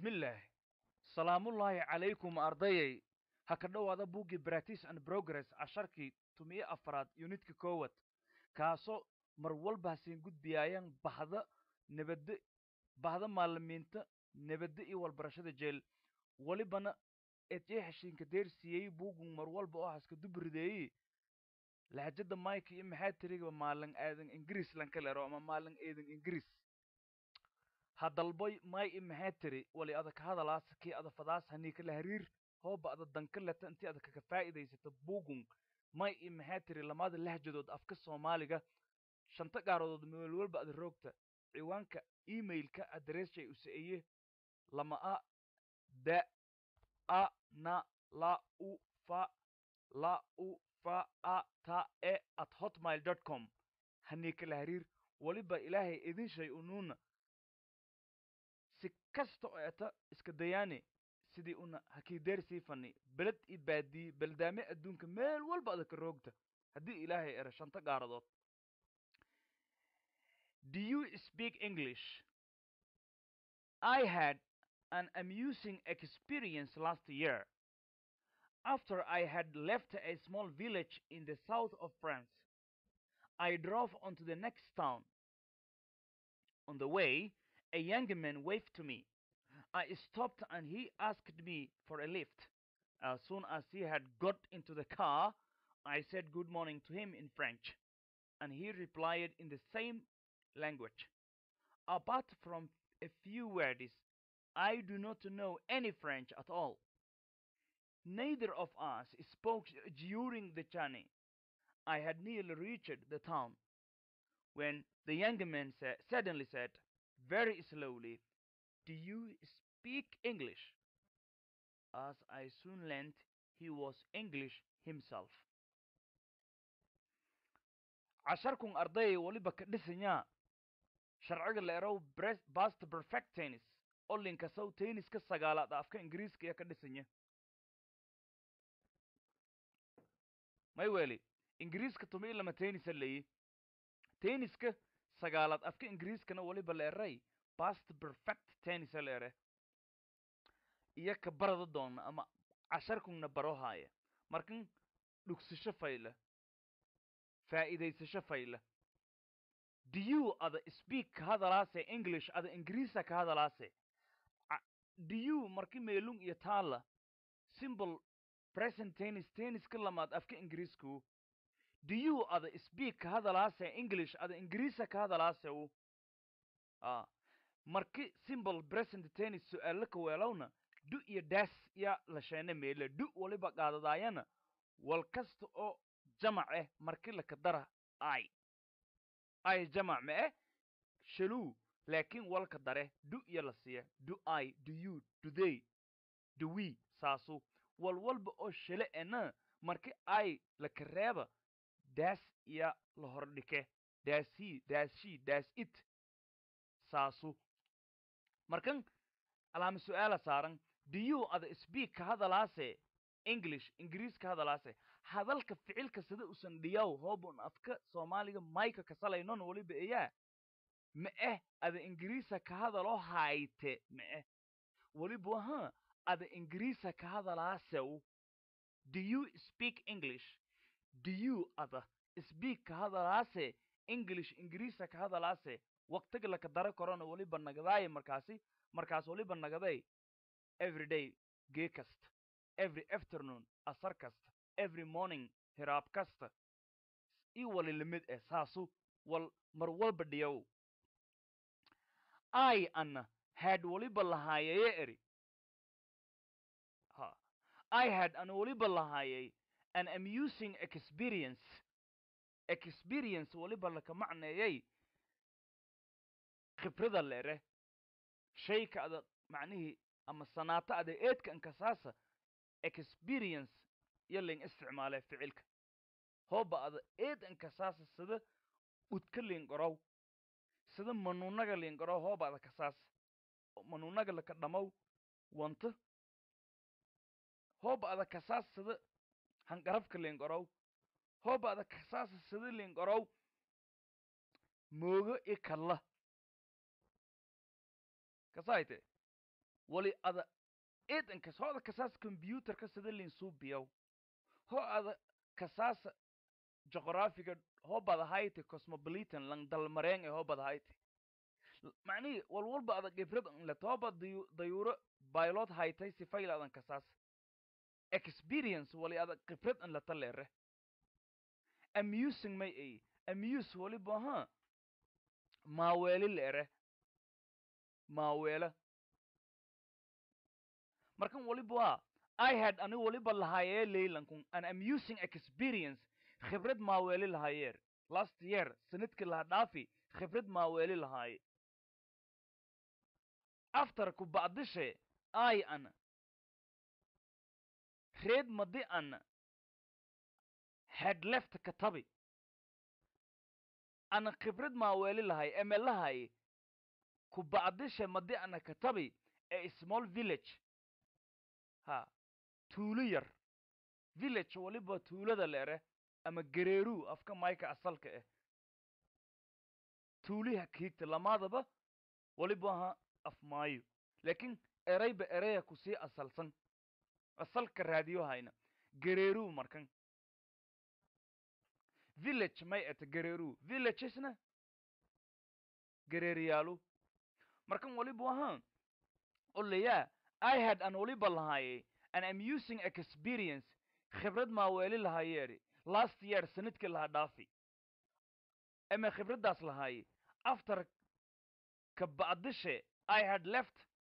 bismillaah salaamullaahi calaykum ardayay ha ka dhowaada buuggii practice and progress casharkii tumiyo afaraad yunitka koowad kaasoo mar walba hasiin gudbiyaayaan bahda nabadda bahda maalimiinta nabadda iyo walbarashada jeel welibana eedjee heshiinka deersiiyey buugun mar walba oo haska dubrideeyi lahjada mike iyo maxaa tiriga maalin aadan ingiriis lanka lero ama maalin eedan ingiriis ha dalboy may i maxaa tiri wali ada ka hadalaas kii ada fadaas hanii kala hariir hooba ada danka leta intii ada kaga faa'iidaysato buugun may i maxaa tiri lamada lahjadood afka soomaaliga shanta gaarodood meel walba ada roogta ciwaanka emailka adressjay usaeye lama a da a na la u fa la u fa a ta e at hotmail dot com hanii kala hariir weliba ilaahay idin shay unuuna si kasta oo eta iska dayaane sidii una hakiideersii fani beled i baadiye beldaame adduunka meel walba ada ka roogta haddii ilaahay era shanta gaaradood do you speak english i had an amusing experience last year after i had left a small village in the south of france i drove on to the next town on the way a young man waved to me. I stopped and he asked me for a lift. As soon as he had got into the car, I said good morning to him in French, and he replied in the same language. Apart from a few words, I do not know any French at all. Neither of us spoke during the journey. I had nearly reached the town when the young man sa- suddenly said, very slowly, Do you speak English? As I soon learned, he was English himself. casharkun ardayay weliba ka dhisanyaa sharciga la erow bast perfect tennis oo linkasow tenniska sagaalaad afka ingiriiska iyo ka dhisanya may weli ingiriiska tuma i lama tennisa leeyi tenniska sagaalaad afka ingiriiskana weliba la eray bast perfect tennisa la ere iyo ka barada doona ama casharkungna baro haaya markan dhugsasho fayla faa'iidaysasho fayla do you ada speak ka hadalaase english ada ingiriisa ka hadalaase do you marki meelung iyo taala simple present tennis tenniska lamaad afka ingiriisku do you ada speak ka hadalaase english ada ingiriisa ka hadalaase u a marki simple present tennis su-aalo ka weelowna du iyo daas ya la sheene meele du waliba qaadadaayana wal kasta oo jamac eh marki laka dara ai ai jamac ma eh shaluu laakiin walka dare du iyo la siiya do i do you do they do we saasu wal walba oo shale ena marki ai laka reeba daas iyo la hordhike daas he daas she daas it saasu markan alaama su-aala saaran do you ada speak ka hadalaase english ingiriis ka hadalaase hadalka ficilka sida usan dhiyaw hoobun afka soomaaliga mayka kasalaynon weliba eyaa ma eh ada ingiriisa ka hadaloo hayte ma eh weliba ha ada ingiriisa ka hadalaasew do you speak english do you ada speak ka hadalaase english ingiriisa ka hadalaase waqtiga laka dara korona weliba nagadaaye markaasi markaas weliba nagaday every day gee kasta every afternoon asar kasta every morning hiraab kasta io wali lamid eh saasu wal mar walba dhiyow i ana had weliba lahaayeye eri ha i had ana weliba lahaayay an amusing experience experience weliba laka macneeyay khibrada leere shayka ada macnihii ama sanaato ada eedka ankasaasa experience iyo ling isticmaale ficilka hooba ada eed ankasaasa sida udka liingorow sida manuunaga liingorow hooba ada kasaasa manuunaga laka dhamaw wanta hooba ada kasaasa sida hangarafka liingorow hooba ada kasaasa sida liingorow moogo i kalla kasaayte wali ada eedankas ho ada kasaas computerka sida linsuubiyaw ho ada kasaasa geographiga ho badahayti cosmopolitan lang dalmareen ee ho badahayti macnihi walwalba ada gibrad let hoba dayu dayuuro baylod haytay sifayl adan kasaas experience wali ada gibrad an lata leere amusing may ay amuse waliba ha maaweeli leere maaweela markan waliba waa i had ani waliba lahaayee leylankun an amusing experience khibrad maaweeli lahaayeer last year sanadkii laha dhaafi khibrad maaweeli lahaaye after ku bacdishe i an reed madi an had left katabi ana khibrad maaweeli lahay eme lahay ku bacdishe madi ana katabi ee small village ha tuulo yar village waliba tuulada leere ama gareeruu afka mayka asalka ah tuuliha kiigta lamaadaba waliba ha af maayo laakiin erayba eraya kusii asalsan asalka raadiyo hayna gareeruu markan village may eta gareeruu villagesna gareeriyaalu markan waliba ahaa oleyaa i had an waliba lahaaye an amusing experience khibrad maaweeli lahaayeeri last year sanadkii laha dhaafi eme khibraddaas lahaaye after ka bacdishe i had left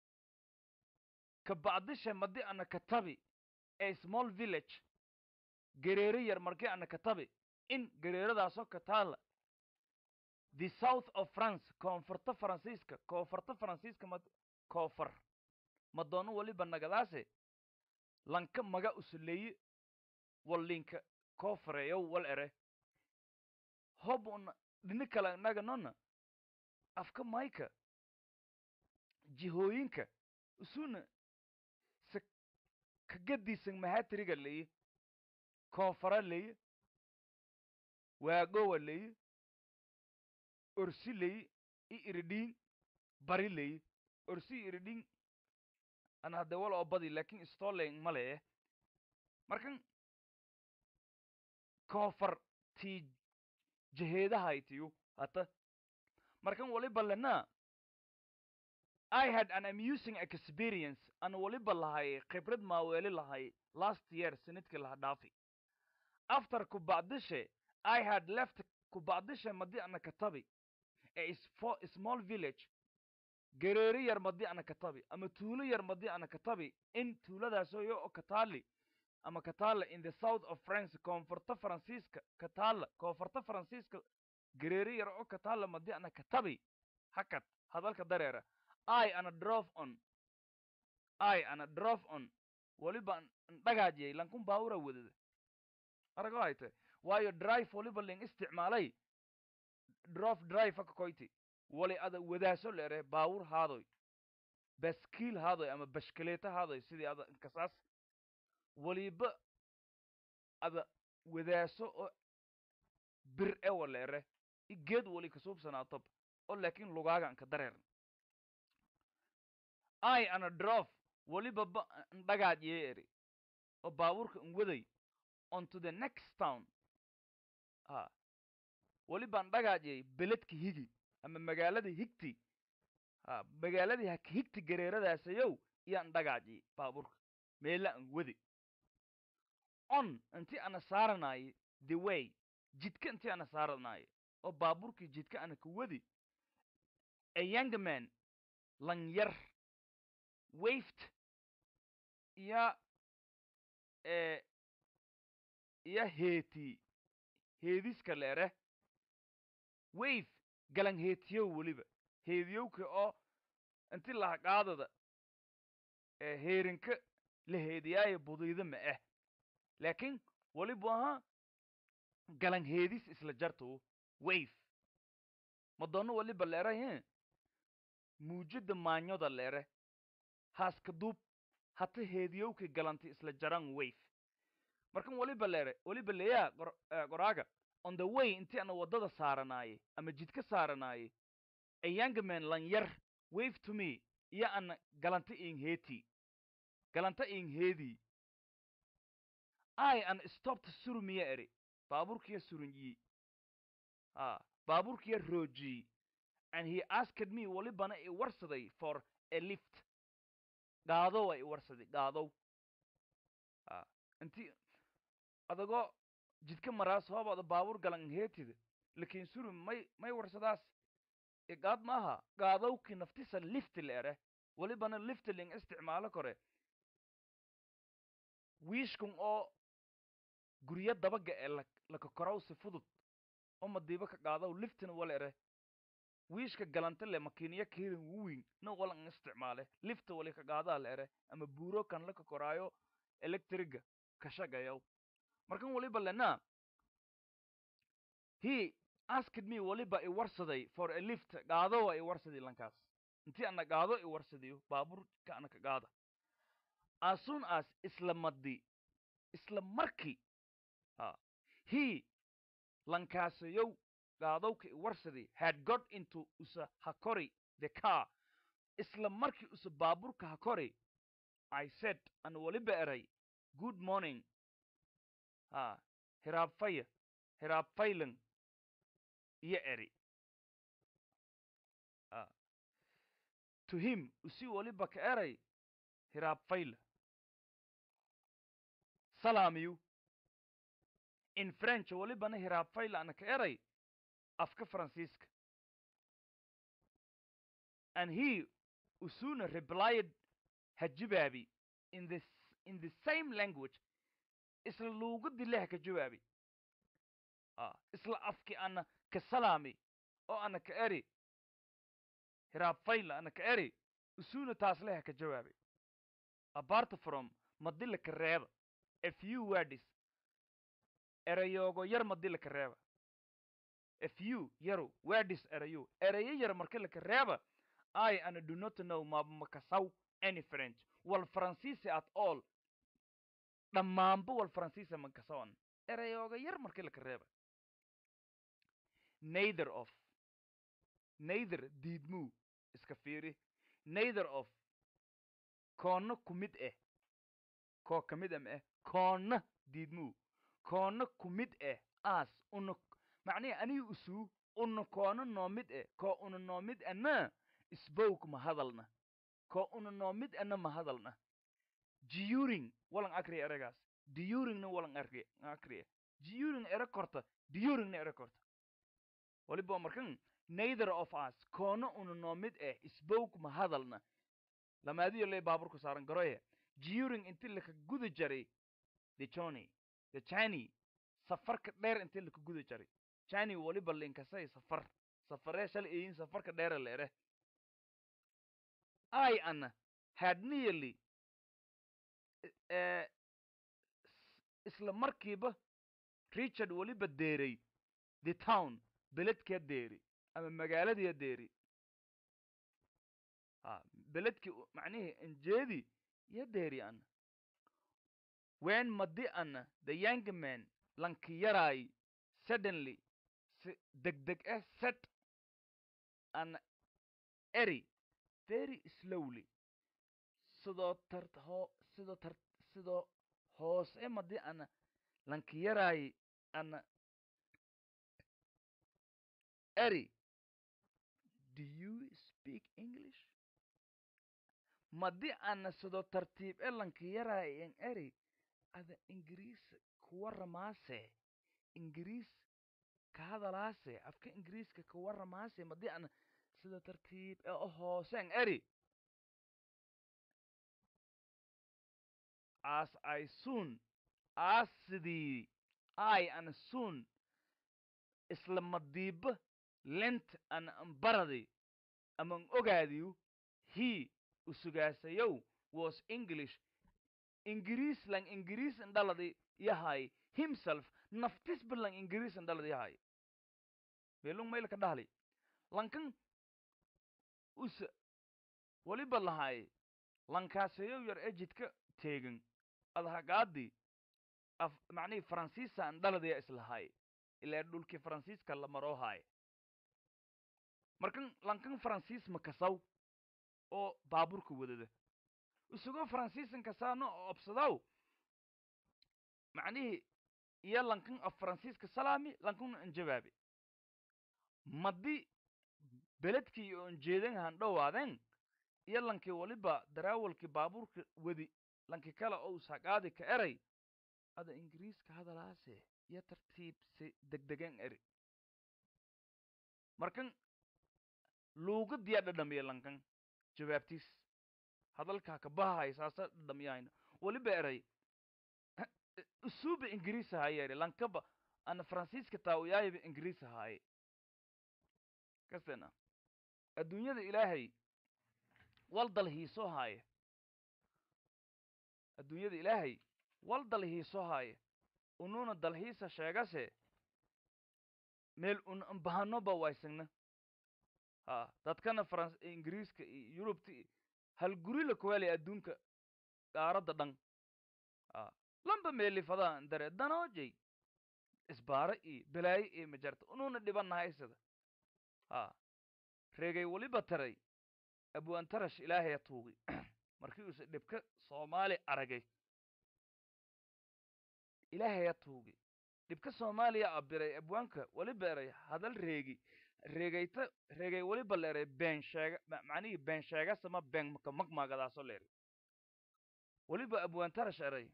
ka bacdishe madi ana katabi ee small village gareeri yar markii ana katabi in gareeradaasoo ka taala the south of france koonfurta faransiiska koonfurta faransiiska ma koonfur madoono waliba nagadaase lanka maga usuleeye wallinka koofareeyow wal ere hob una dhini kale naganona afka mayka jihooyinka usuna se kagadiisan mahatiriga leye koonfara leye waagowa leye orsi leye i iridhiin bari leye orsi i iridhiin ana hadde wal oo badi lakin stoling male eh markan koonfar tii jaheedahaytiyu hata markan waliba lena i had an amusing experience an waliba lahay khibrad maaweeli lahay last year sanadkii laha dhaafi after ku bacdishe i had left ku bacdishe madi ana katabi ee small village gareeri yar madi ana katabi ama tuulo yar madi ana katabi in tuuladaasoo yo oo kataali ama kataala in the south of france koonfurta faransiiska kataala koonfurta faransiiska gareeri yar oo kataala madi ana katabi hakad hadalka dareera i ana drove on i ana drove on waliba ndhagaajiyay lankun baawura wadada arago hayte waayo drive waliba ling isticmaalay drove drive aka koyti wali ada wadaaso leere baawur haadoy baskiil haadoy ama bashkaleeta haadoy sidii ada inkasaas waliba ada wadaaso oo bir ewa leere i geed wali kasuubsanaatob oo laakiin lugaaga anka dareeran i ana drof waliba ba ndhagaajiyay eri oo baabuurka n waday onto the next town a waliba ndhagaajiyay beledka higi ama magaalada higti a magaaladii hak higti gareeradaasayow iyo ndhagaajiyay baabuurka meela an wadi on inti ana saaranaaye the way jidka inti ana saaranaaye oo baabuurkii jidka ana ka wadi a young man lanyar waved iyo e iyo heeti heediska leere wave galan heetiyow weliba heediyowka oo inti lahaqaadada ee heerinka la heediyaayo budayda ma ah laakiin walibu ahaa galan heedis isla jarto wave madoono waliba leere he muujada maanyoda leere haaska duub hata heediyowka galanti isla jaran wave markan waliba leere waliba leeyaa qoraaga on the way intii ana waddada saaranaaye ama jidka saaranaaye a young man lanyar wave to me iyo ana galanta in heeti galanta in heedii i an stopta surumiya eri baaburkiya surunyi a baaburkiya roojii and he asked me walibana i warsaday for a lift gaadow a i warsaday gaadow a inti adagoo jidka maraas hoobada baabur galan heetida lakin surum may may warsadaas igaad maaha gaadowki naftisa lifti leere walibana lifti ling isticmaalo kore wiishkun oo guryo dabaga ee la lakakoraw si fudud oo madiiba ka qaadaw liftina walere wiishka galanta le makiiniya keedan wuwin na walan isticmaale lifta wali ka qaadaa leere ama buuro kan la kakoraayo electriga ka shagayaw markan waliba lena he asked me waliba i warsaday for a lift gaadowa i warsaday lankaas intii ana gaado i warsadiyo baaburka ana ka gaada as soon as isla madi isla markii a he lankaasayow gaadowka i warsaday had got into usa hakori the car isla markii usa baaburka hakori i said ana waliba eray good morning a hiraabfaya hiraabfaylan iyo eri a to him usi waliba ka eray hiraabfayla salaamiyu in french walibana hiraabfayla ana ka eray afka faransiiska and he usuna replied hajibaabi in the in the same language isla luugadii leh ka jawaabi a isla afki ana ka salaami oo ana ka eri hiraabfayla ana ka eri usuna taas leh ka jawaabi apart from madila ka reeba a few words erayoogo yar madi laka reeba a few yaru words erayo erayo yar marka laka reeba i ana do not know mabmakasaw any french wal faransiisi at all dhammaanba wal faransiisa makasawan erayooga yar marka laka reeba neither of neither diidmuu iska fiiri neither of koonna ku mid eh koo ka mid am eh koonna diidmuu koonna ku mid eh aas una macnihi anihi usuu una koona noo mid eh koo una noo mid ana spoke ma hadalna koo una noo mid ana ma hadalna during walan akriya eragaas duringna walan arki akriya during ere korta duringna ere korta waliba markan neither of us koona una noo mid eh spoke ma hadalna lamaadiyo lee baaburku saaran garoye during inti laka guda jaray the johnny the chani safarka dheer inti laka guda jaray chani waliba linkasay safar safaree shal iyin safarka dheera leere i ana had nearly eh, isla markiiba richard waliba deeray the town beledkaa deeri ama magaaladiya deeri a beledki macnihii injeedi iyo deeri ana when madi ana the young man lanki yaraay suddenly si degdeg eh set ana eri very slowly sidoo tar hoo sidoo tar sidoo hoose madi ana lanki yaraay ana eri do you speak english madi ana sidoo tartiib e lanki yaraay en eri ada ingiriis kuwaramaase ingiriis ka hadalaase afka ingiriiska kawaramaase madi ana sida tartiib e o hooseen eri as i soon as sidii i ana soon isla madiiba lent ana ambaradi aman ogaadiyu he usugaasayow was english ingiriis lang ingiriis indhaladi yahay himself naftisba lang ingiriis indhaladi yahay belung maylka dhahli lankan usa waliba lahay lankaasayow yar ee jidka teegan adhagaadi af macnihii faransiisa andhaladiya islahay ilaa dhulkii faransiiska la maroo haay markan lankan faransiis makasaw oo baaburka wadada isagoo faransiisanka saano oo obsadaw macnihii iyo lankan af faransiiska salaami lankuna anjabaabe madi beledkii oo anjeedan han dhowaadeen iyo lankii waliba daraawalkii baabuurka wadi lanki kale ou saqaadi ka eray ada ingiriiska hadalaase iyo tartiib si degdegan eri markan luugadiyaa dhadhamiya lankan jawaabtiis hadalkaa ka bahahay saasa dhadhamiyahayna waliba eray usuuba ingiriis ahaaye eri lankaba ana faransiiska taawiyaayiba ingiriis ahaaye kastena adduunyada ilaahay wal dal hiiso haaye adduunyada ilaahay wal dal hiiso haaye ununa dalhiisa sheegase meel un ambahanoba waysagna ha dadkana faran ingiriiska iyo yurubta iyo hal guri la kuwaalay adduunka qaaradda dhan ha lamba meelifadaan dare danoojay isbaaro iyo balaayo iyo majarta ununa dhibanahaysada ha reegay waliba taray abwaantarash ilaahaya tuugi markii uuse dhibka soomaali aragay ilaahaya tuugi dhibka soomaaliya abiray abwaanka waliba eray hadal reegi reegayta reegay waliba la eray been sheega macnihii been sheegasama been maka magmaagadaasoo la eray waliba abwaantarash eray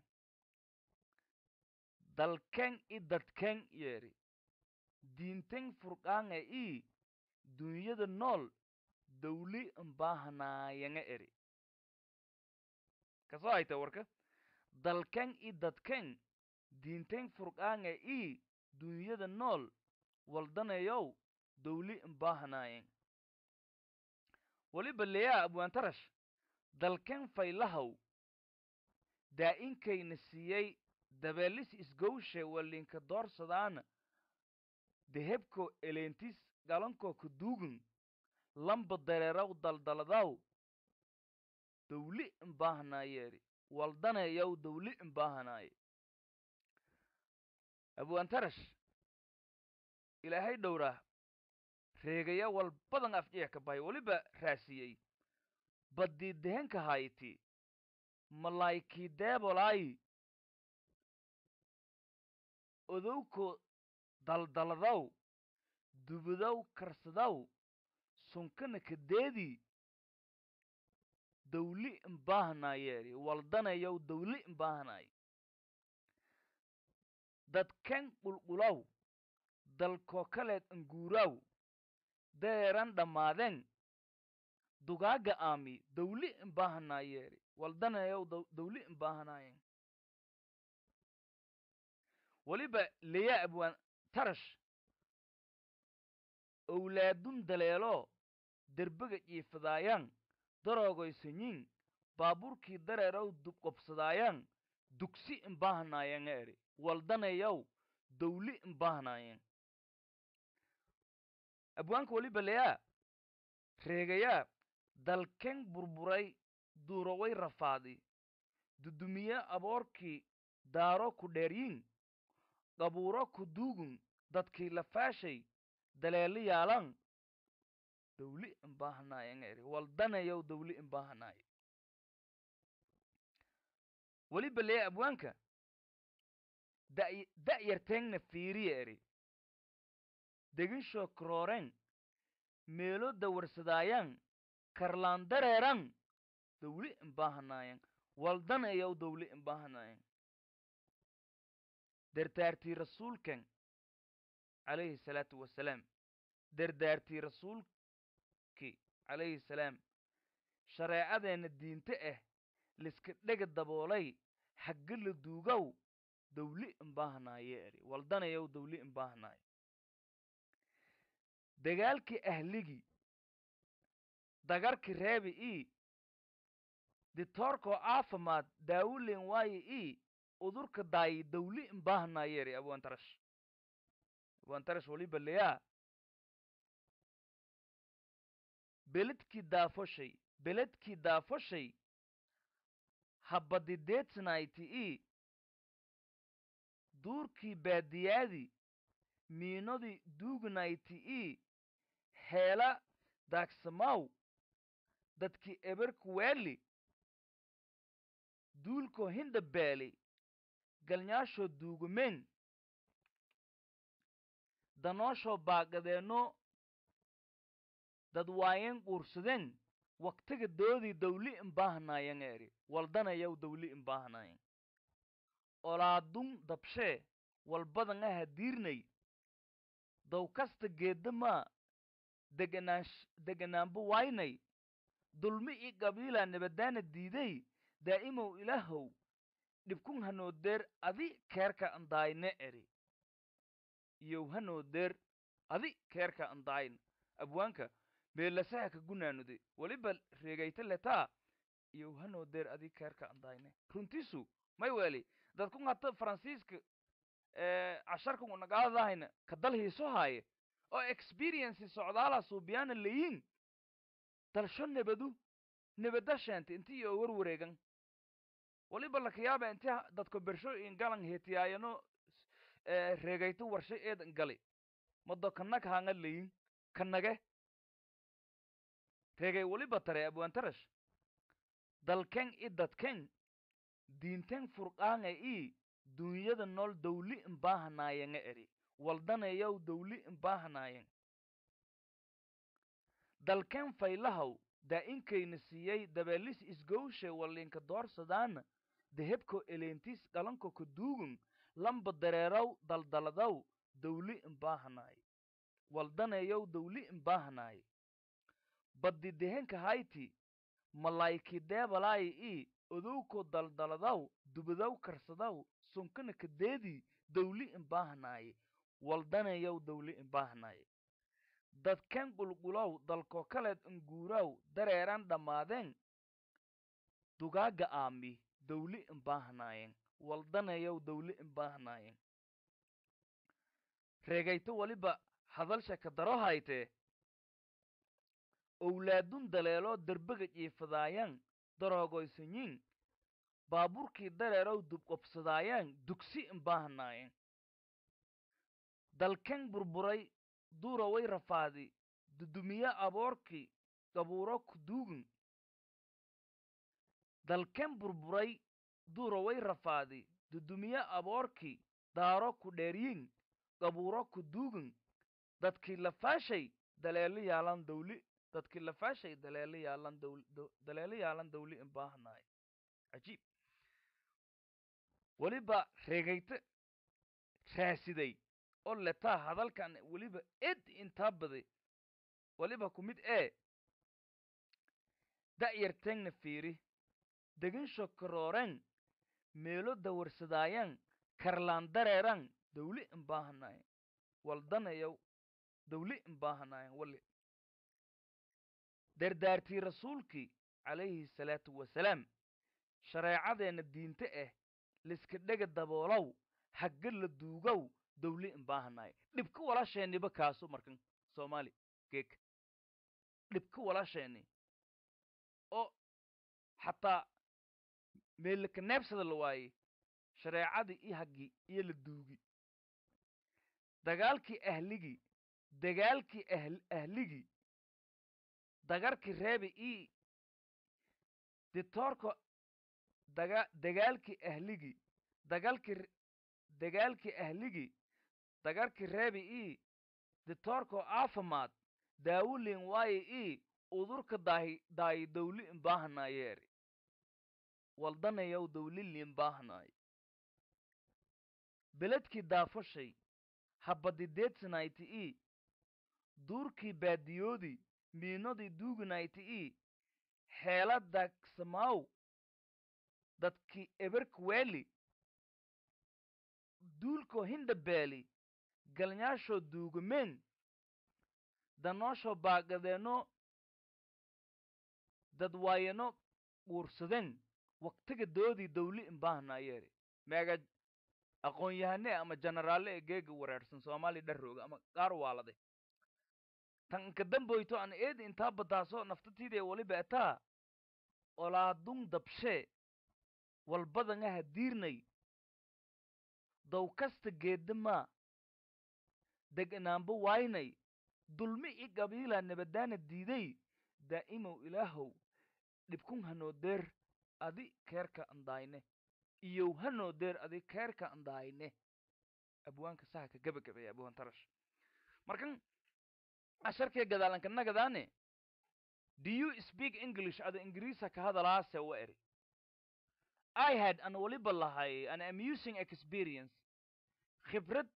dalken i dadken yeeri diinten furqaanga i dunyada nool dawli mbaahanaayaga eri kasoo hayta warka dalken i dadken diinten furqaanga i dunyada nool waldanayow dawli mbaahanaayen waliba leyaa abwaantarash dalken faylahaw daa-inkayna siiyey dabeelis isgowshe walinka doorsadaana dehebko eleentis galankoo ka duugun lamba dareeraw daldaladaw dawli imbaahanayeeri waldanayaw dawli imbaahanaye abwaantarash ilaahay dhowraa reegaya wal badan afjeex ka bahay weliba raasiyey baddii dehenka hayti malaykii deebolaayi odowko daldaladaw dubudaw karsadaw sunkana kadeedii dawli imbaahanayeeri waldanayaw dawli imbaahanaye dadken qulqulaw dalkoo kaleed anguuraaw deeran dhammaadeen dugaaga aami dawli imbaahanayeeri waldanayaw dawli imbaahanayen weliba leyaa abwaan tarash owlaadun daleelo derbega jiifadaayaan daroogoysanyiin baabuurkii dareerow dubqobsadaayaan dugsi imbaahanaayanga eri waldanayaw dawli imbaahanayen abwaanka weliba leyaa reegayaa dalken burburay duuroway rafaadi dudumiye aboorkii daaro ku dheeryiin qabuuro ku duugun dadkii lafaashay daleelo yaalan dawli imbaahanayen eri waldanayaw dawli imbaahanaye weliba leya abwaanka da-yarteengna fiiriya eri deginshoo krooren meelo dawarsadaayaan karlaan dareeran dawli imbaahanayen waldanayaw dawli imbaahanayen dardaartii rasuulkan calayhi salaatu wasalaam dardaartii rasuulki calayhi salaam shareecadeenna diinte ah liska dhega daboolay hagga la duugaw dawli imbaahanaye eri waldanayaw dawli imbaahanaye dagaalkii ahligii dagarki reebi ii ditoorkoo caafimaad daawulen waaye ii udurka daayi dawli imbaahanayeeri abwaantarash abwaantarash waliba leyaa beledkii daafoshay beledkii daafoshay habadideedsanayti ii duurkii baadiyaadii miinodii duugnayti ii heela daagsamaw dadkii eberku weeli duulko hinda beeli galnyaashoo duugumeen danooshoo baaqadeenno dad waayen quursadeen waktiga doodii dawli imbaahanayan eri waldanayaw dawli imbaahanayan olaadun dabshee walbadan aha diirnay dow kasta geeddamaa deganaash deganaanba waynay dulmi i qabiila nabadaana diiday daa'imow ilaahow dhibkun hanoodeer adi keerka andaayne eri iyow hanoodeer adi keerka andaayn abwaanka meelasaha ka gunaanude weliba reegayta letaa iyow hanoodeer adi keerka andayne runtisu may weli dadkun hata faransiiska casharkan unagaadahayna kadal hiiso haaye oo experienci socdaala suubiyaana leyin dalsho nebadu nebada sheente inti iyo warwareegan waliba lakayaaba inti dadko bersho ingalan hetiyaayano reegayto warshe eedan gali mado kanag hanga leyin kanage reegay waliba tare abwaantarash dalken i dadken diinten furqaanga i duunyada nool dawli imbaahanaayanga eri waldanayaw dawli imbaahanaayang dalken faylahaw daa'inkayna siiyey dabeelis isgowshe walinka doorsadaana dehebko eleentis dhalanko ka duugun lamba dareeraw daldaladaw dawli imbaahanaay waldanayaw dawli imbaahanaay baddi dehenka hayti malaayki deebalaayi i odowko daldaladaw dubadaw karsadaw sunkana kadeedii dawli imbaahanaay waldanayaw dawli imbaahanaay dadken qulqulow dalko kaleed inguuraw dareeran dhammaadeen dugaaga aami dawli imbaahanaayeen waldanayaw dawli imbaahanaayeen reegayto waliba hadalsha ka daro haytee owlaadun daleeloo derbega jiifadaayaan daroogoysanyiin baaburkii dareerow dubqobsadaayaan dugsi imbaahanaayeen dalken burburay duuraway rafaadi dudumiye aboorkii qabuuro ku duugin dalken burburay duuraway rafaadi dudumiye aboorkii daaro ku dheeryin qabuuro ku duugin dadkii lafaashay daleelo yaalan dawli dadkii lafaashay daleelo yaalan dawl daleelo yaalan dawli imbaahanaay cajiib weliba reegayte raasiday oo letaa hadalkan weliba ed intaa baday weliba ku mid ee da'yarteengna fiiri deginsho karooren meelo dawarsadaayan karlaan dareeran dawli imbaahanayan waldanayaw dawli imbaahanayan wali dardaartii rasuulkii calayhi salaatu wasalaam shareecadeenna diinte ah liska dhega daboolow hagga la duugow dawli imbaahanaay dhibka walaasheeniba kaaso markan soomaali geeka dhibka walaasheeni oo xataa meelaka neebsada la waaye shareecadii i haggii iyo la duugi dagaalkii ahligii dagaalkii ahl ahligii dagarkii reebi i ditoorka daga dagaalkii ahligii dagalkii dagaalkii ahligii dagarkii reebi i ditoorko aafamaad daawulin waaye i udurka daahi daayi dawli imbaahanayeeri waldanayaw dawli liimbaahanaay beledkii daafashay habadideedsanayti i duurkii baadiyoodii miinodii duuganayti i heela daagsamaaw dadkii eberka weeli duulkoo hinda beeli galnyaashoo duugumeen danooshoo baaqadeenno dadwaayano guursadeen waktiga doodii dawli imbaahanayeeri meega aqoon-yahane ama jenaraalle ee geega wareersan soomaaliya dharrooga ama qaar waalade tan inka damboyto an eedi intaa badaaso naftatiidee waliba etaa olaadun dabshee walbadangaha diirnay dow kasta geeddamaa deganaanba waaynay dulmi i qabiila nabadaana diiday daa'imow ilaahow dhibkun hanoo deer adi keerka andayne iyow hanoo deer adi keerka andayne abwaanka saha ka gabagabaya abwaan tarash markan casharkee gadaalanka nagadaane do you speak english ada ingiriisa ka hadalaase wa eri i had an waliba lahay an amusing experience khibrad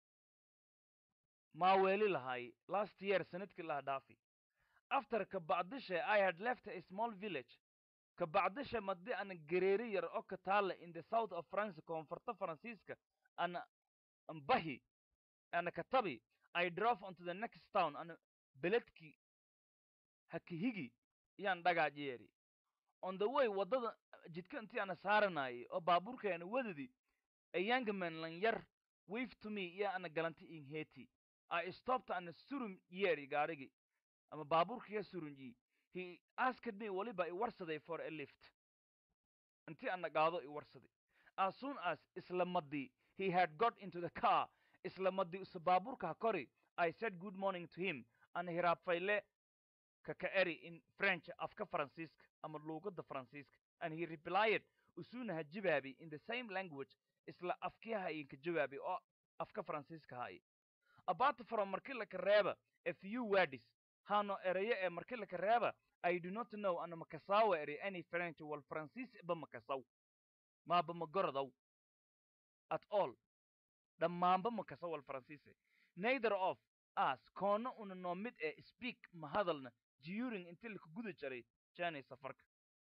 maaweeli lahay last year sanadkii laha dhaafi after ka bacdishe i had left a small village ka bacdishe madi ana gereeri yar oo ka taala in the south of france koonfurta faransiiska ana ambahi ana katabi i drove onto the next town ana beledki hakihigi yaan dhagaajeeri on the way waddada jidka intii ana saaranayay oo baabuurka ana wadadi a young man lan yar wave to me iyo ana galanti in heti i stopped ana surum yeeri gaarigi ama baabuurkiya surunji he asked me waliba i warsaday for a lift intii ana gaado i warsaday as soon as isla madii he had got into the car isla madii usa baabuurka ha kori i said good morning to him ana hiraabfayle kaka eri in french afka faransiiska ama luugadda faransiiska and he replied usuna ha jawaabi in the same language isla afkiyaha inka jawaabi oo afka faransiiska haay apart from markii laka reeba a few words hano erayo ee markii laka reeba i do not know ana makasawa eri any french wal faransiis ba makasaw maaba magorodaw at all dhammaanba makasaw wal faransiise neither of us koona una noo mid ee speak ma hadalna during intii laka guda jaray jani safarka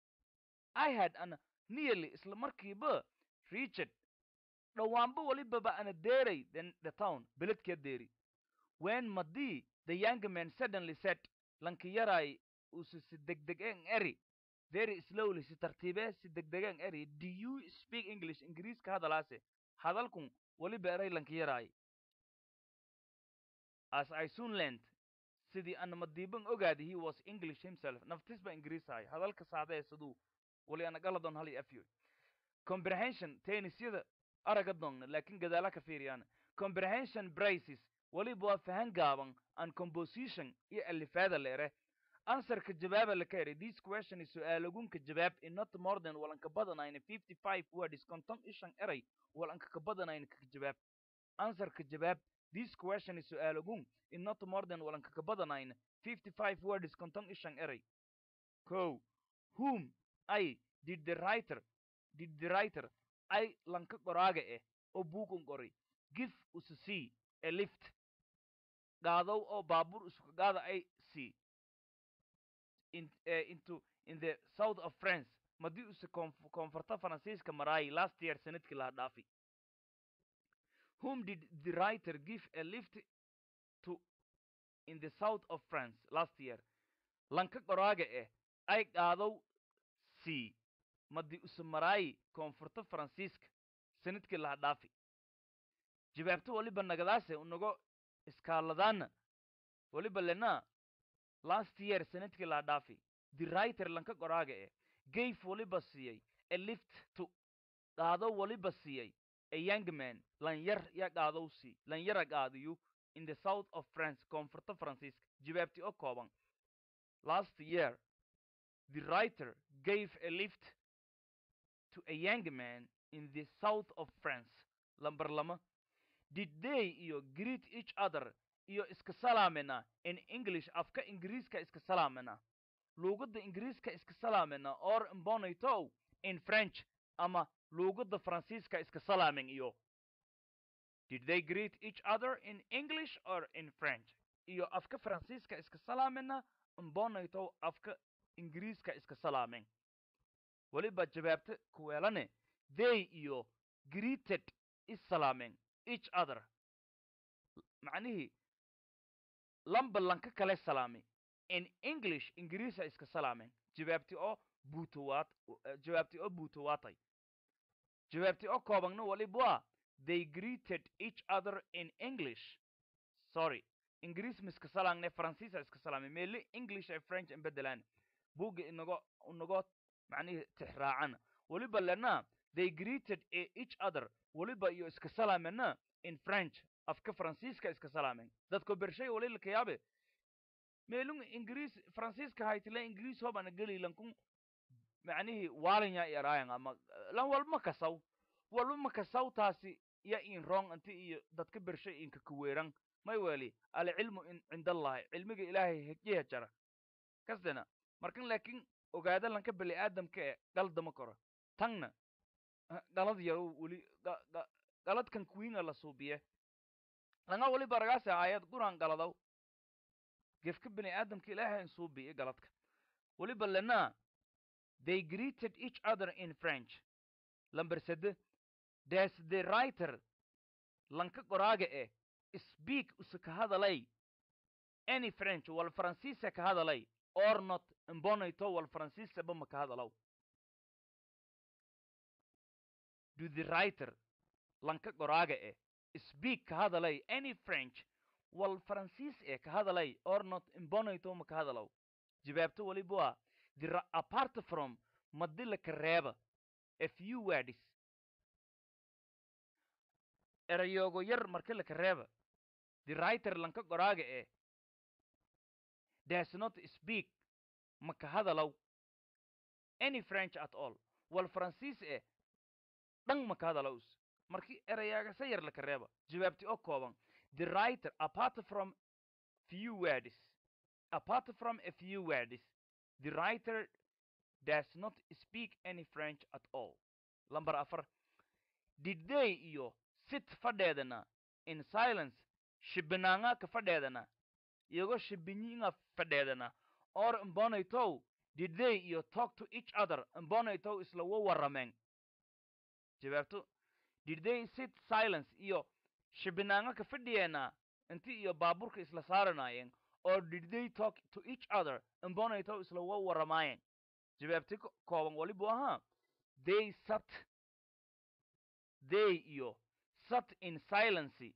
i had ana nearly isla markiiba richard dhowaanba walibaba ana deeray the, the town beledkee deeri when madii the young man suddenly said lanki yaray usu si degdegen eri very slowly si tartiibee si degdegen eri do you speak english ingiriiska hadalaase hadalkun waliba eray lanki yaray as i soon learned sidii ana madiiban ogaadi he was english himself naftis ba ingiriisahay hadalka saadee siduu wali ana galadon hali afyoy comprehension tennisyada araga doonna laakin gadaala ka fiiriyaan comprehension braces waliba waa fahan gaaban and composition iyo alifaada leere answerka jawaaba laka eri this question is su-aalagunka jawaab in not more than walanka badanayna fifty five words konton ishan eray walanka ka badanayna kaka jawaab answerka jawaab this question is su-aalagun in not more than walanka ka badanayna fifty five words konton ishan eray ko whom i did the writer did the writer i lanka qoraaga eh oo buugun qoray give usu see a lift gaadow oo baabuur isuka gaada ay see in, uh, into in the south of france madii use koonfurta faransiiska maraayay last year sanadkii laha dhaafi whom did the writer give a lift to in the south of france last year lanka qoraaga eh ay gaadow see madii use maraayay koonfurta faransiiska sanadkii laha dhaafi jawaabto waliba nagadaase unago iskaaladaana waliba lena last year sanadkii laa dhaafi the writer lanka qoraaga eh gave waliba siiyey a lift to qaado waliba siiyey a young man lanyar ya qaadow sii lanyara qaadiyu in the south of france koonfurta faransiiska jawaabti oo kooban last year the writer gave a lift to a young man in the south of france lamber lama did they iyo greet each other iyo iska salaamena in english afka ingiriiska iska salaamena luugadda ingiriiska iska salaamena or mbonitow in french ama luugadda faransiiska iska salaamen iyo did they greet each other in english or in french iyo afka faransiiska iska salaamena mbonitow afka ingiriiska iska salaamen weliba jawaabta kuweelane they iyo greeted is salaamen each other macnihii lamba lanka kale salaamay in english ingiriisa iska salaameen jawaabti oo buutowaad jawaabti oo buutowaatay jawaabti oo koobagna waliba waa they greeted each other in english sorry ingiriis ma iska salaangne faransiisa iska salaamay meeli english ay french in bedelaan buugga inago inago macnihii tixraacana waliba lena they greeted each other waliba iyo iska salaamena in french afka faransiiska iska salaamen dadko bershay wali lakayaabe meelun ingiriis faransiiska haytile ingiriis hobana geli lankun macnihii waalinya yaraayan ama lan walma kasaw walba ma kasaw taasi ya in rong inti iyo dadka bershay inka kuweeran may weli alcilmu in cindallahi cilmiga ilaahay hejiha jara kasdena markan laakiin ogaada lanka bani aadamka e galdama koro tanna galad yaro weli galadkan kuwiinga la suubiye langa weli baragaasa aayad quraan galadaw gefka bani aadamka ilaahay suubiye galadka weliba lena they greeted each other in french lamber sede des the writer lanka qoraaga eh speak use ka hadalay any french wal faransiisa ka hadalay or not imbonayto wal faransiisaba ma ka hadalaw do the writer lanka qoraaga eh speak ka hadalay any french wal faransiis eh ka hadalay or not imbonayto ma ka hadalaw jawaabto waliba the apart from madila ka reeba a few words erayoogo yar marka laka reeba the writer lanka qoraaga eh does not speak ma ka hadalaw any french at all wal faransiis eh dhan ma ka hadalaws markii erayaagasa yar laka reeba jawaabti oo kooban the writer apart from few words apart from a few words the writer does not speak any french at all lamber afar did they iyo sit fadheedana in silence shibinaanga ka fadheedana iyagoo shibinyiinga fadheedana or imbonaytow did they iyo talk to each other imbonaytow isla wa warrameen jawaabto did they sit silence iyo shibinaanga ka fadhiyeena inti iyo baaburka isla saaranaayeen or did they talk to each other imbonaytow isla wa warramaayeen jawaabti kooban walibu ahaa they sat they iyo sat in silency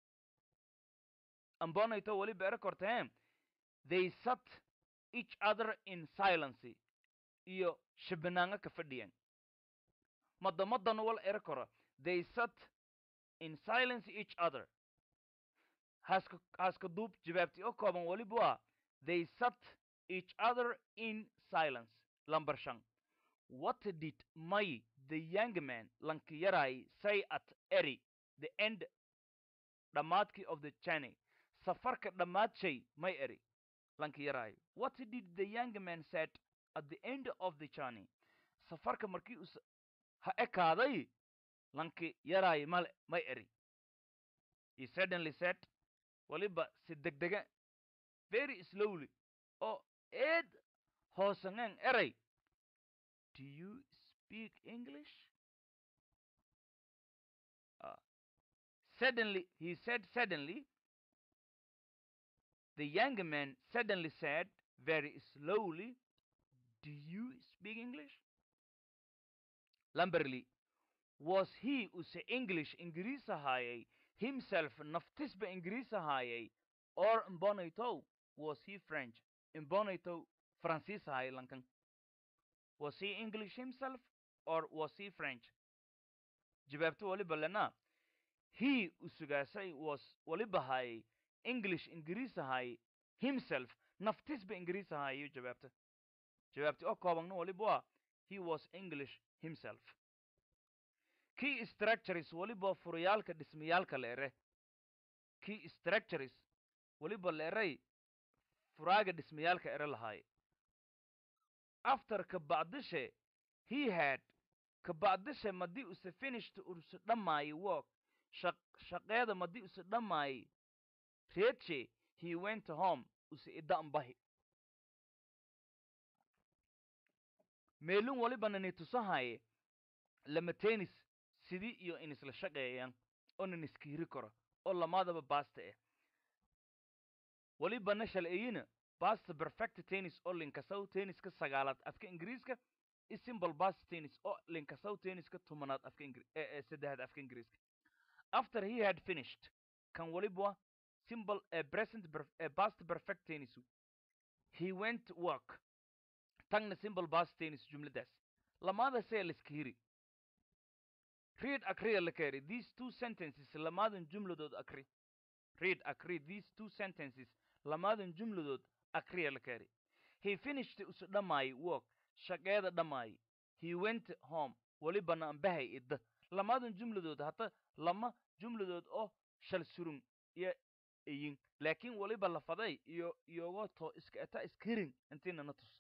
ambonayto waliba ere korteen they sat each other in silency iyo shibinaanga ka fadhiyan madamadan wal ere koro they sat in silence each other haska haska duub jawaabti oo kooban waliba waa they sat each other in silence lamber shan what did may the young man lanki yaray say at eri the end dhammaadkii of the journey safarka dhammaad may eri lanki yaray what did the young man said at the end of the journey safarka markii us ha ekaaday lanki yaray male may eri he suddenly said waliba si degdega very slowly oo eed hoosangen eray do you speak english uh, suddenly he said suddenly the young man suddenly said very slowly do you speak english lamberly was he use english ingiriis ahaayay himself naftisba ingiriis ahaayay or imbonaytow was he french imbonaytow faransiis ahaayay lankan was he english himself or was he french jawaabto waliba lena he usugaasay was waliba haayay english ingiriis ahaayay himself naftisba ingiriis ahaayayo jawaabta jawaabti oo koobanna waliba waa he was english himself key structures waliba furayaalka dhismayaalka la ere key structures waliba la eray furaaga dhismayaalka ere lahaay after kabacdishe he had kabacdishe madii use finished use dhammaayay work shaq shaqeeda madii use dhammaayay reedshe he went home use ida'ambahi meelun waliba nani tusahaye lama tenis sidii iyo in isla shaqeeyaan oo nan iskiiri karo oo lamaadaba baasta ah waliba nashal eyina basta perfect tennis oo linkasaw tenniska sagaalaad afka ingiriiska i simple basta tennis oo linkasaw tenniska tumanaad afka ingri ee saddexaad afka ingiriiska after he had finished kan waliba simple uh, present uh, past perfect tennis he went work tagna simple past tennis jumladaas lamaada see liskihiri read akriya la keri these two sentences lamaadan jumladood akri read akri these two sentences lamaadan jumladood akriya la keri he finished usu dhammaayay work shaqeeda dhammaay he went home welibana ambahay idda lamadan jumladood hata lama jumladood oo shal surun iyo iyin laakiin weliba lafaday iyo iyogo to iska eta iskirin intiinana tus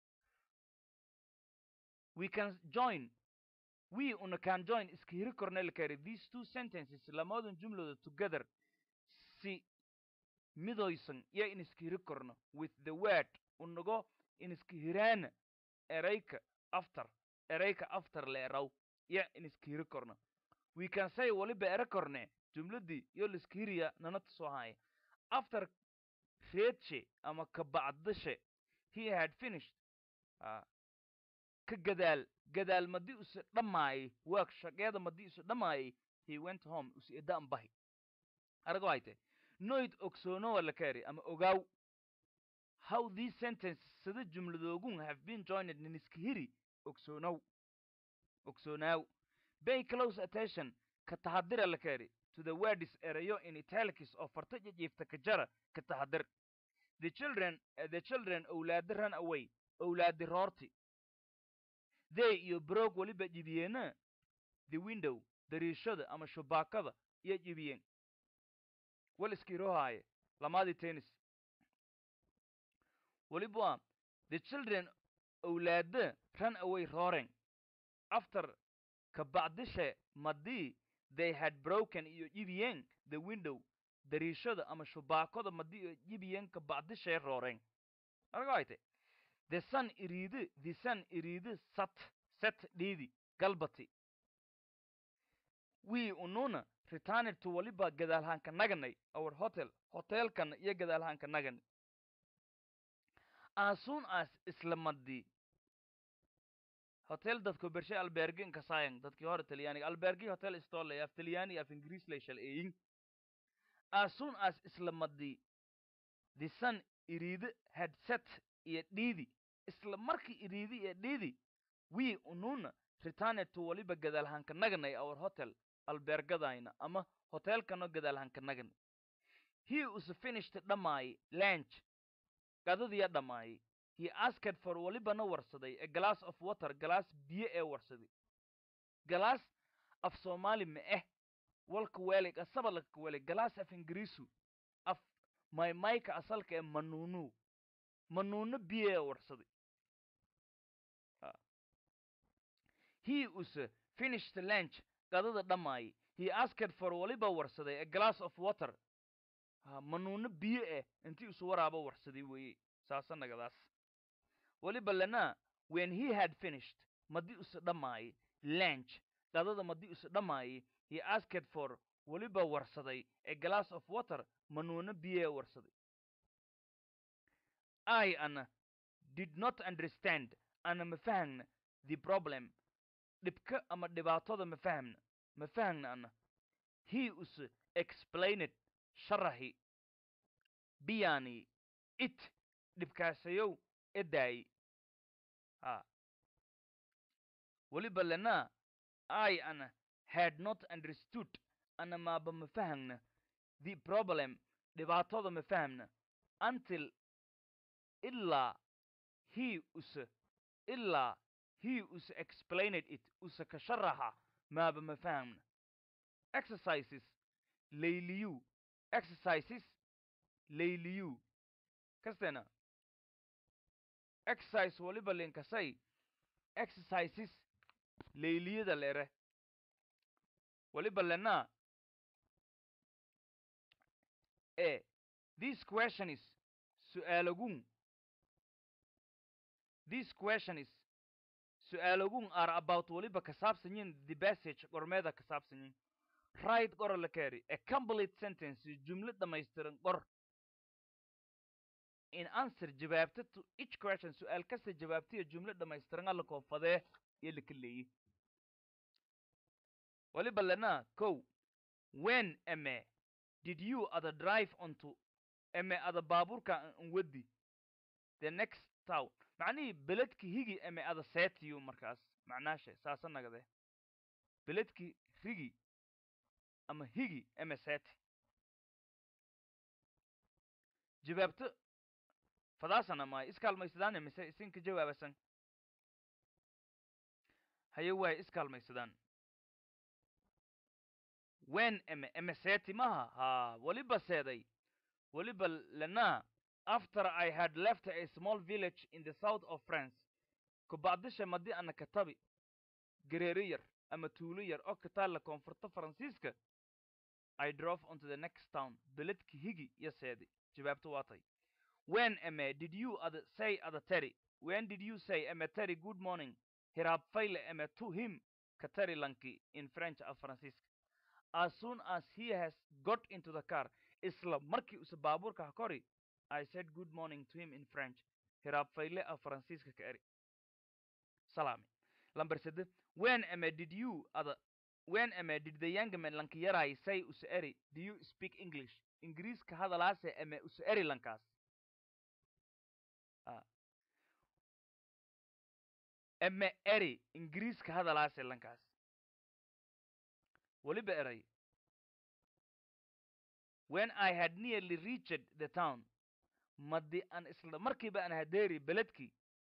we can join we una can join iskihiri kornel kari these two sentences lamadan jumladood together si midoysan iyo in iskihiri korno with the word unago in iskihiraana erayka after erayka after la eraw iyo in iskihiri korno we can say waliba ere korne jumladii iyo liskihiriya nana tusoo haya after reedshe ama kabacdashe he had finished uh, ka gadaal gadaal madii use dhammaayay work shaqeeda madii use dhammaayay he went home use eda ambahi arago hayte noid ogsoonowa la kari ama ogaaw how these sentences sida jumladoogun have been joined niniskihiri ogsoonow ogsoonaw pay close attention ka taxadira la kari to the words erayo in italics oo farta jijiifta ka jara ka taxadir the children uh, the children owlaadi ran away owlaadi roorti they iyo broog weliba jibiyeena the window dariishada ama shubaakada iyo jibiyeen wal iskirohaaye lamaadii tennis weliba the children owlaada ran away roaring after kabacdishe madii they had broken iyo jibiyeen the window dariishada ama shubaakada madii iyo jibiyeen kabacdishee rooreen argoayte the sun iriidi the sun iriidi sat set dhiidi galbati we ununa returned to waliba gadaalhaanka naganay our hotel hotelkana iyo gadaalhaanka naganay as soon as isla madii hotel dadku bershay albergi inkasayan dadkii hore talyaaniga albergi hotel istole af talyaani af ingiriis lay shal eeyin as soon as isla madii the sun iriidi had set iyo dhiidi isla markii iriidi iyo dhiidi we ununa returned to waliba gadaalhaanka naganay our hotel albergadayna ama hotelkano gadaalhaanka naganay he was finished dhammaayay lunch gadadiya dhammaayay he asked for walibana warsaday a glass of water galaas biyo ee warsaday galaas af soomaali ma eh walka weelig asaba laka weelig galaas af ingiriisu af maymayka asalka ee manuunu manuuno biyo ee warsaday he was finished lunch gadada dhammaayay he asked for waliba warsaday a glass of water manuuno biyo eh intii isu waraaba warsaday weeye saasa nagadaas waliba lana when he had finished madii use dhammaayay lunch gadada madii use dhammaayay he asked for waliba warsaday a glass of water manuuno biyo ee warsaday i ana did not understand ana ma fahmna the problem dhibka ama dhibaatada ma fahmna ma fahmna ana he us explained sharahi biyani it dhibkaasayow edaay ha weliba lana i ana had not understood ana maaba ma fahmna the problem dhibaatada ma fahmna until ilaa he use ilaa he use explained it use ka sharaxa maaba ma fahmna exercises layliyu exercises layliyu kastena exercise waliba linkasay exercises layliyada lere waliba lena e this question is su'aalagun this question is su'aalagun are about waliba ka saabsanyin the passage qormeeda ka saabsanyin right qora la kari a complete sentence jumlo dhammaystiran qor in answer jawaabta to each question su'aal kasta jawaabtiya jumlo dhammaystiran alla koonfadee iyo laka leeyi waliba lana kow when ame did you other drive onto ame ada baabuurka nwadi the next town macnihii beledki higi ame ada seetiyu markaas macnaashe saasa nagade beledki rigi ama higi ame seeti jawaabto fadaasana maayo iskaalmaysadaan mise isinka jawaabasan haye waay iskaalmaysadaan wen eme eme seeti maha ha weliba seeday weliba lena after i had left a small village in the south of france kubacdisha madi ana katabi gareeri yar ama tuulo yar oo ka taalla koonfurta faransiiska i drove onto the next town beledki higi iyo seedi jawaabtu waa tay when eme did you ada say ada teri when did you say eme teri good morning hiraab fayle eme to him ka teri lanki in french af faransiiska as soon as he has got into the car isla markii use baabuurka ha kori i said good morning to him in french hiraab fayle af faransiiska ka eri salaami lamber sede when eme did you ada when eme did the young man lanki yaray say use eri do you speak english ingiriiska hadalaase eme use eri lankaas Ah. eme eri ingiriiska hadalaase lankaas weliba eray when i had nearly reached the town madi an isla markiiba an hadeeri beledkii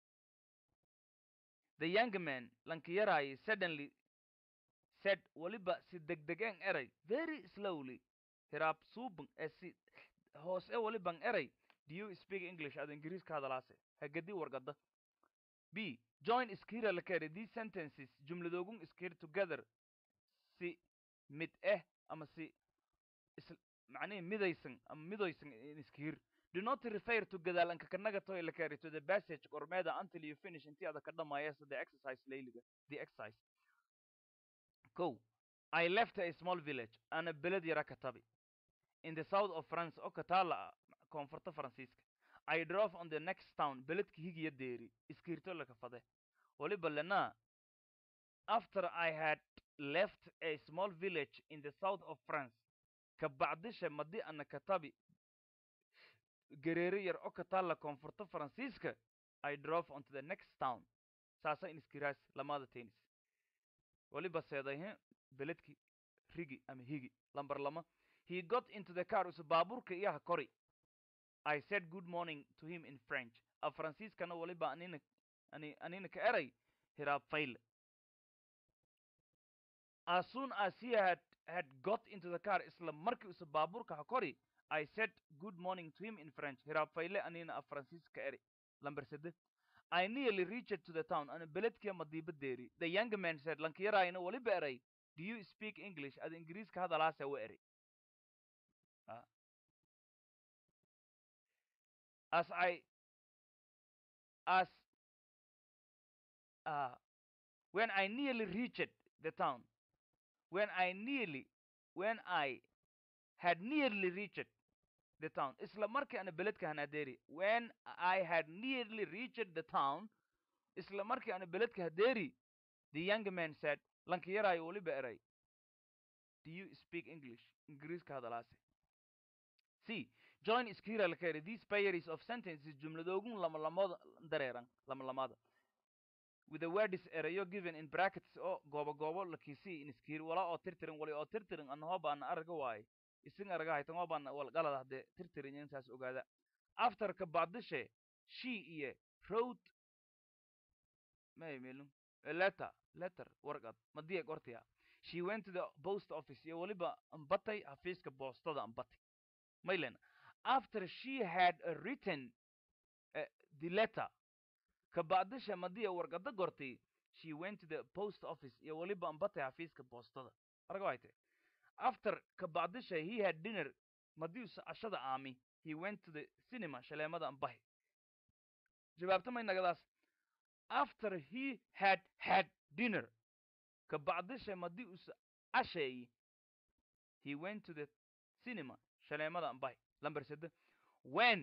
the young man lanki yaraayi suddenly said weliba si degdegen eray very slowly hiraab suuban ee si hoose weliban eray do you speak english ad ingiriiska hadalaase hagadi wargada b join iskira lakere these sentences jumladoogun iskir together si mid eh ama si is macnihi midaysan ama midoysan in iskir do not refer to gadaalanka kanaga toy lakere to the passage gormeeda until you finish intii ada ka dhamaayasa the exercise layliga the exercise ko i left a small village ana beled yara katabi in the south of france oo kataala koonfurta faransiiska i drove on the next town beledka higiya deeri iskiirto laka fade waliba lena after i had left a small village in the south of france kabacdisha madi ana katabi gareeri yar oo kataala koonfurta faransiiska i drove onto the next town saasa in iskiraas lamada tennis waliba seedayhe beledki rigi ama higi lamber lama he got into the car use baabuurka iyaha kori i said good morning to him in french af faransiiskana waliba anina ani anina ka eray hiraab fayle as soon as he had had got into the car isla markii use baabuurka ha kori i said good morning to him in french hiraab fayle anina af faransiiska ka eri lamber sede I nearly reached to the town ana beledkia madiiba deeri the young man said lankiyaraayna waliba eray do you speak english ad ingiriiska hadalaase wa eri Ah. as I as uh, when I nearly reached the town when I nearly when I had nearly reached the town isla markii ana beledka hanadeeri when I had nearly reached the town isla markii ana beledka hadeeri the young man said lankiyaraayo waliba eray do you speak english ingiriiska hadalaase c join iskira lakere these pairs of sentences jumladoogun lamalamada dareeran lamalamada with the words erayo given in brackets oo goobo goobo lakisi in iskir wala oo tirtirin wali oo tirtirin anahooba ana araga waaye isin araga haytan oo baan wal galad hadde tirtirin intaas ogaada after ka bacdishe she iyo wrote may melum a letter letter warqad madiya qortiya she went to the post office iyo waliba ambatay xafiiska boostada ambatay maylen after she had uh, written uh, the letter kabacdisha madiya warqada gortay she went to the post office iyo waliba ambatay xafiiska boostada arga wayte after kabacdisha he had dinner madiusa cashada aami he went to the cinema shaleemada ambahi jawaabta may nagadaas after he had had dinner kabacdisha madiusa casheeyi he went to the cinema shaleemada ambahi lamber sede when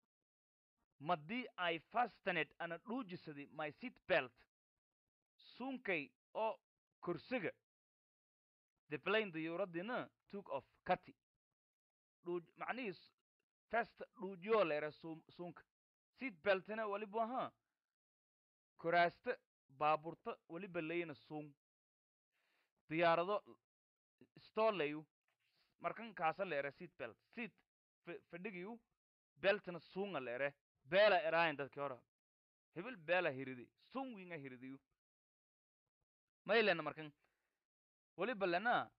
madii i fastened ana dhuujisaday my seat belt suunkay oo kursiga the plane diyuuradina took off kati dhuuj macnihii s- festa dhuujiyoo leere suum suunka seat beltina waliba ahaa kuraasta baaburta waliba leyna suung diyaarado stoleyu markan kaasa leere seat belt seat f- fadhigiyu beltina suunga leere beela eraayan dadki hora hebel beela hiridi suung winga hiridiyu maylena markan weliba lena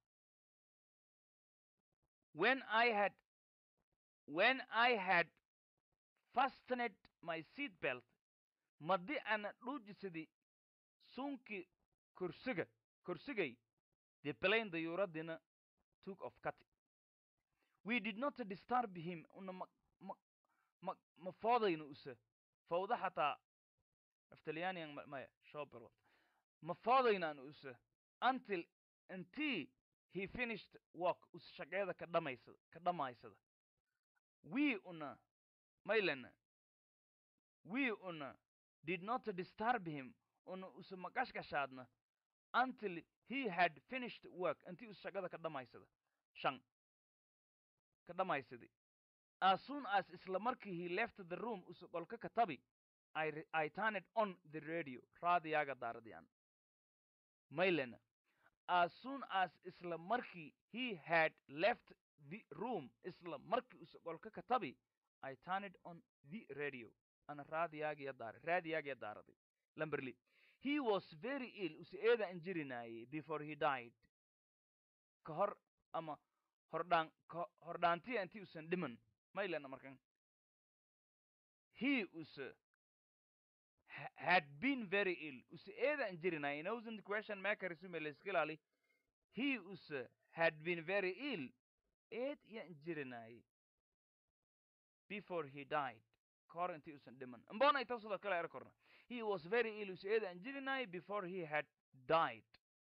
when i had when i had fastened my seat belt madi ana dhuujisadi sunkii kursiga kursigay the plane dayuuradina took of cut we did not disturb him una ma ma ma ma foodayna use fawda xataa aftalyaaniyan ma- maya shobel ma foodaynaan use until until he finished work us shaqeeda ka dhamaysada ka dhamaysada we una maylena we una did not disturb him una use maqashqashaadna until he had finished work intii us shaqada ka dhamaysada shan ka dhamaysaday as soon as isla markii he left the room use qolka ka tabi I, re- I turned on the radio raadiyaga daaradiyan maylena as soon as isla markii he had left the room isla markii use qolka ka tabi I turned on the radio ana raadiyagiya daara raadiyagiya daaraday lamberli he was very ill use eeda injirinayay before he died ka hor ama hordhaan ka hordhaantiya intii usan dhiman maylena markan he use ha- had been very ill use eeda injirinayay nosent question maker isumeleskilali he use had been very ill eed iya injirinayay before he died kahor intii usan dhiman mbona ita sidoo kale er korna he was very ill use eeda injirinayay before he had died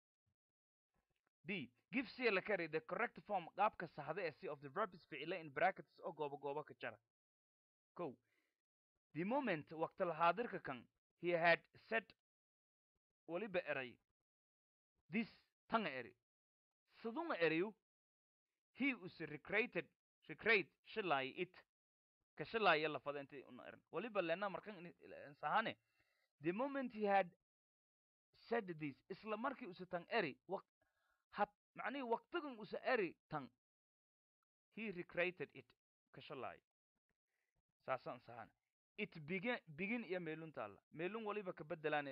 d give c la carry the correct form qaabka saxda ee c of the verbs ficile in brackets oo goobo goobo ka jara ko the moment waqti lahaadirka kan he had said weliba eray this tanga eri sidunga eriyu he was recreated recreate shilay it ka shilaya lafada intii una eran weliba lena markan ini- ila- sahane the moment he had said this isla markii use tan eri waq had macnihii waqtigan use eri tan he recreated it ka shilay saasaan sahane it begin begin iyo meelun taalla meelun waliba ka bedelaane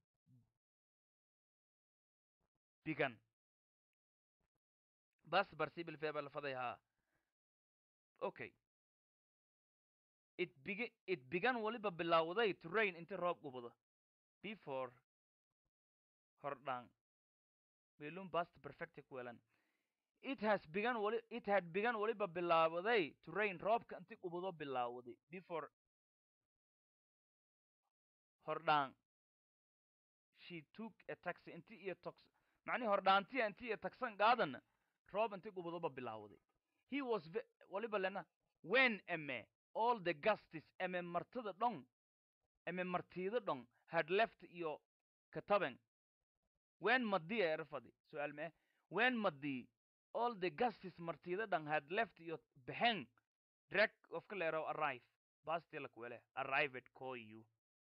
began bas barsibil feba lafaday haa okay it begin it began waliba bilowday to rain inti roob gubado before hordhaan meelun past perfect ku welan it has begun wali it had begun waliba bilowday to rain roobka inti gubado bilowday before hordhaan she took a taxi inti iyo tox macnihi hordhaantiya inti iyo taxan qaadana roob inti gubadoba bilowday he was ve- waliba lena when eme all the gustis eme martida dhon eme martida dhon had left iyo kataben when madi erfadi su'aal mee when madi all the gustis martida dhan had left iyo behen drag of ka leero arrive bastila kuwele arrived call you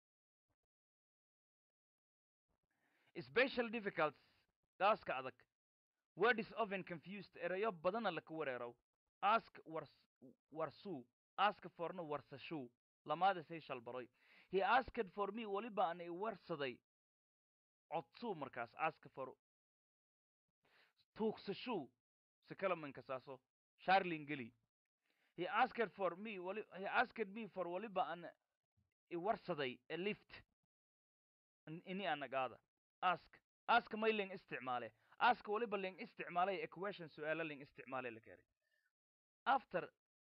special difficulties gaaska adag word is often confused erayo badana laka wareerow ask wars warsuu ask forna warsashuu lamaada say shalbaroy he asked for me weliba ana i warsaday codsuu markaas ask for tuugsashuu si kala mankasaaso sharlin geli he asked for me wali he asked me for waliba ana i warsaday a lift in- ini anagaada ask ask may ling isticmaale ask waliba ling isticmaalay equation su'aalo ling isticmaalay la keenay after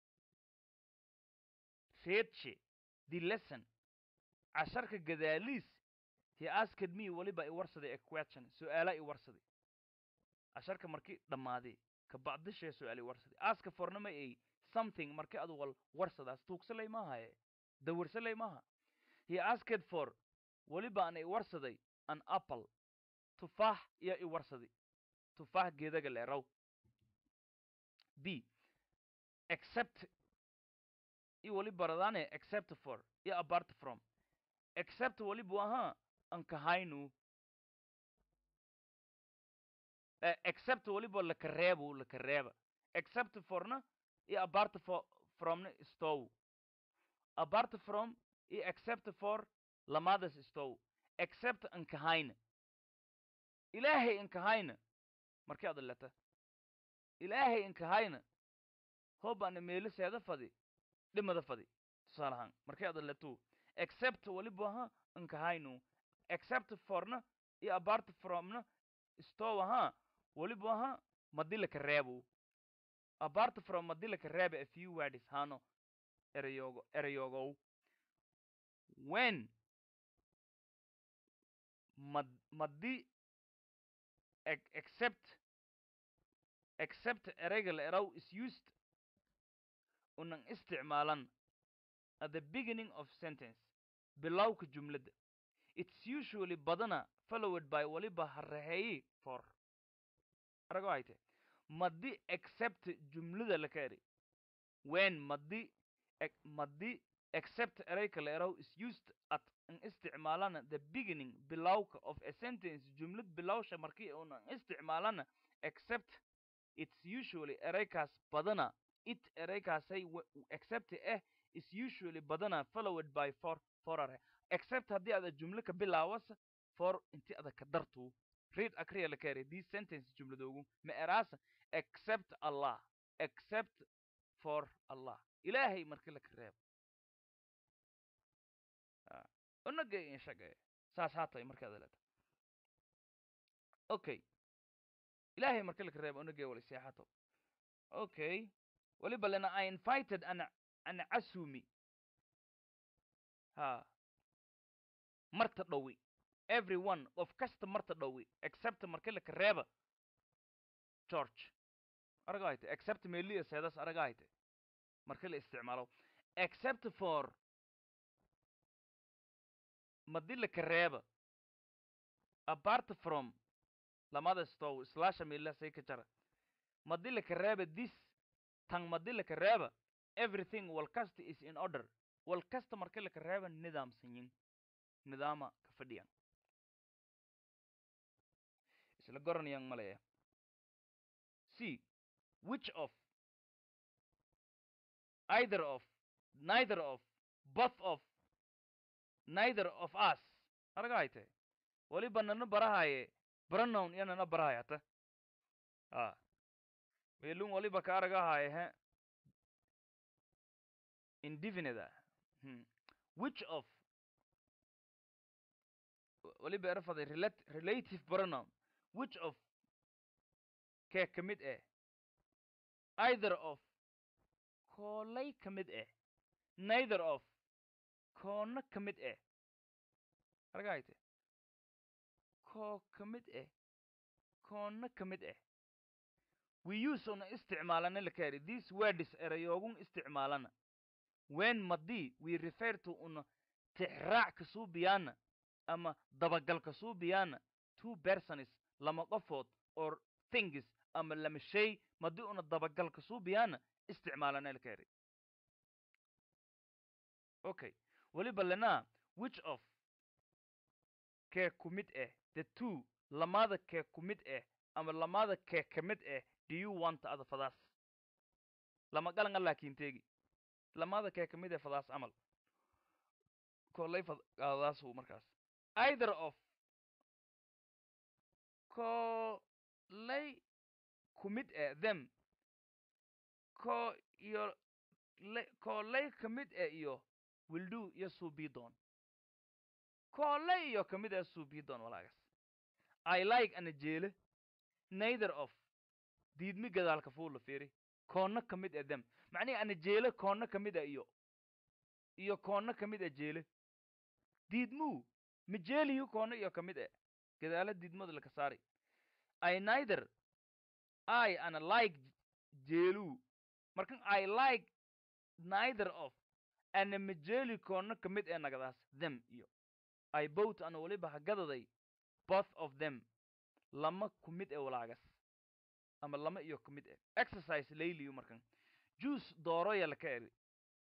readshi the lesson casharka gadaaliis he asked me waliba i warsaday a question su'aala i warsaday casharka markii dhammaaday ka bacdishee su'aal i warsaday aska fornama ay something markii adu wal warsadaas tuugsalay maahaye dawirsalay maaha he asked for waliba ana i warsaday an apple tufaax iyo i warsaday tufaax geedaga leeraw b except i wali baradane except for iyo apart from except walibu ahaa an kahaynu eh, except waliba laka reebu laka reeba except forna iyo apart for fromna stow apart from iyo except for lamadas stow except an kahayna ilaahay inkahayna markii ada leta ilaahay inkahayna hobaana meelo seeda fadi dhimada fadi tusaale ahaan markii ada letu except waliba ha inkahaynu except forna iyo apart fromna stow ha waliba ha madilaka reebo apart from madilaka reebe a few words hano erayogo erayogow when mad madi ex- except except ereyga la eraw is used unan isticmaalan at the beginning of sentence bilowka jumladda it's usually badana followed by waliba hareheeyi for arago ayte madi except jumlada la ka eri when madi ex- madi except ereyka la eraw is used at an isticmaalana the beginning bilowka of a sentence jumlad bilowsha markii unan isticmaalana except it's usually ereykaas badana it ereykaasay w- except eh is usually badana followed by for forare except haddii ada jumlo ka bilaawasa for inti ada ka dartu read akriya la kare these sentence jumladoogu ma eraasa except allah except for allah ilaahay markii la ka reebo unagay inshagay saas haatay markaad leeta okay ilaahay markii la ka reebo unagay wala seexato okay waliba lena i invited an an asumi ha marta dhowi everyone of kasta marta dhowi except markii la ka reeba george aragahayte except meliya seedas aragahayte markii la isticmaalo except for madi la ka reeba apart from lamada stow slasha mela say ka jara madi la ka reeba this tan madi la ka reeba everything walkasta is in order walkasta markii la ka reeba nidaamsanyin nidaama ka fadhiyan isla goranayaan malaya c which of either of neither of both of neither of us aragahayte waliba nana barahaye pronoun iyo nana barahayata a melun waliba ka aragahaye he indefinite hmm. which of waliba erafaday relat relative pronoun which of kee ka mid eh either of koolay ka mid eh neither of koona ka mid eh argahayte koo ka mid eh koona ka mid eh we use una isticmaalana la kaari these words erayoogun isticmaalana when madi we refer to una tixraac ka suubiyaana ama dabagal ka suubiyaana two persons lama qofood or things ama lama shay madi una dabagal ka suubiyaana isticmaalana la kaari okay waliba lena which of kee ku mid eh the two lamada kee ku mid eh ama lamada kee ka mid eh do you want ada fadaas lama galanga laakiin teegi lamada kee ka mid eh fadaas camal kolay fadaasu markaas either of kolay ku mid eh them ko iyo le- koolay ka mid eh iyo will do iyo suubidoon koolay iyo ka mid eh suubidoon walaagas i like ana jeele neither of diidmi gadaalka fuula fiiri koonna ka mid eh them macnihi ana jeele koonna ka mid eh iyo iyo koonna ka mid eh jeele diidmuu ma jeeliyu koonna iyo ka mid eh gadaala diidmada laka saari i neither i ana like jeeluu markan i like neither of ana ma jeeli koonna ka mid ee nagadaas them iyo i both ana waliba hagadaday both of them lama ku mid ee walaagas ama lama iyo ku mid eh exercise layliyu markan juice dooroya laka eri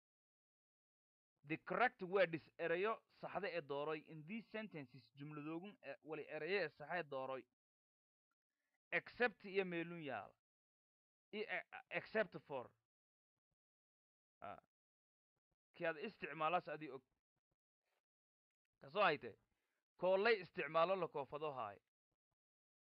the correct word is erayo saxda ee dooroy in these sentences jumladoogun e- wali erayo ee saxa ee dooroy except iyo meelun yaala iyo e- except for Ah. kii aad isticmaalaas adii og kasoo hayte koolay isticmaalo la koofado haayo